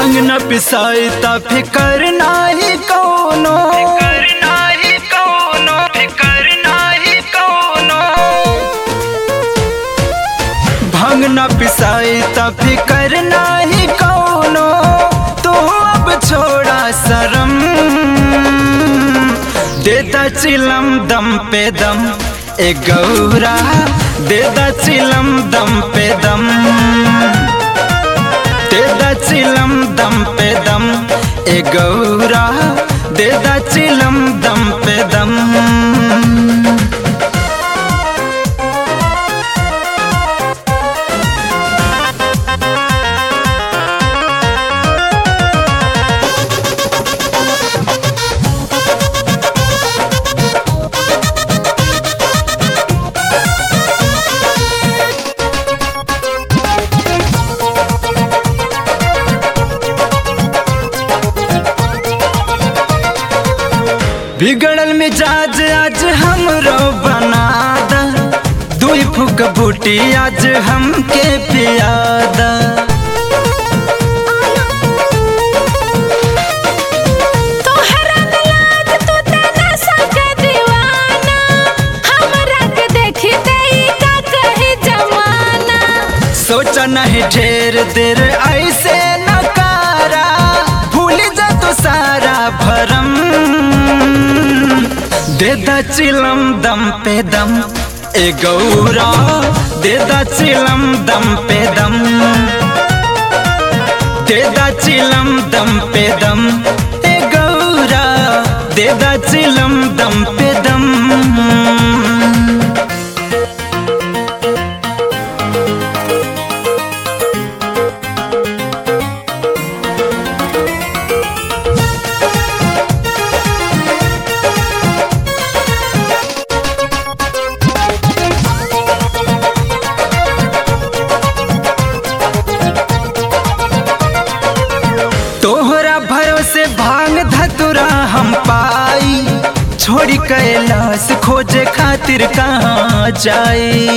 भांग न पिसाई त फिकर नाही कौनो फिकर नाही कौनो फिकर नाही कौनो भांग न पिसाई त फिकर नाही कौनो तू अब छोड़ा शरम देता चिलम दम पे दम ए गौरा देता चिलम दम पे दम देदा चिलम दम पे दम ए गौरा देदा चिलम दम पे दम बिगड़ल मिजाज आज हमरो बना द दुई फुक बूटी आज हमके पियादा तोहरा गलात तू तना सक दीवाना हमरा के देखी देई का कही जमाना सोचा नहीं ढेर देर ऐसे नकारा भूल जा तो सारा भरम देदा चिलम दम पे दम ए गौरा देदा चिलम दम पे दम देदा चिलम दम पे दम ए गौरा देदा चिलम दम पे दम तोहरा भरोसे भांग धतुरा हम पाई छोड़ी कैलाश खोजे खातिर कहाँ जाई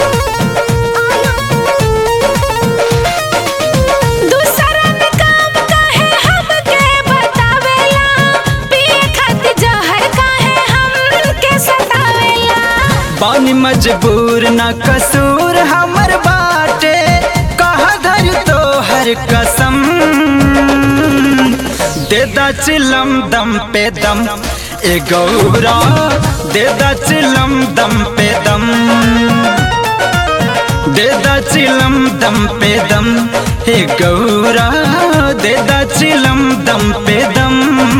दूसरा में काम काहे हमके बतावेला पिए खातिर जहर काहे हमके सतावेला बानी मजबूर न कसूर हमर बाटे कहा धर तो हर कसम देदा चिलम दम पे दम ए गौरा देदा चिलम दम पे दम देदा चिलम दम पे दम हे गौरा देदा चिलम दम पे दम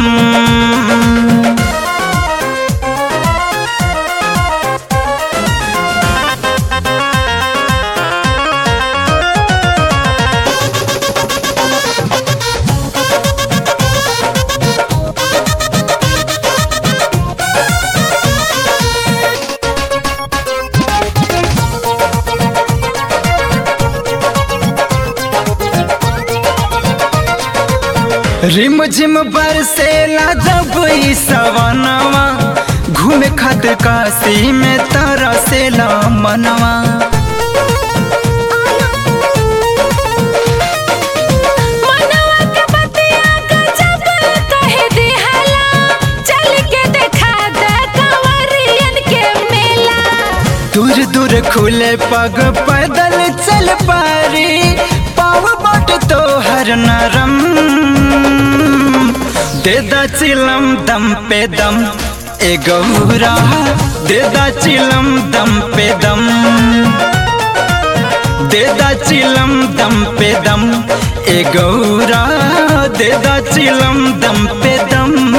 रिम झिम बरसेला जब ई सवनवा घूमे खातिर काशी में तरसेला मनवा मनवा के बतिया गजब कहे दिहला चल के देखा दे कंवरियन के मेला दूर दूर खुले पग पैदल चल पारी पाव बट तो हर नरम देदा चिलम दम पे दम ए गौरा देदा चिलम दम पे दम देदा चिलम दम पे दम ए गौरा देदा चिलम दम पे दम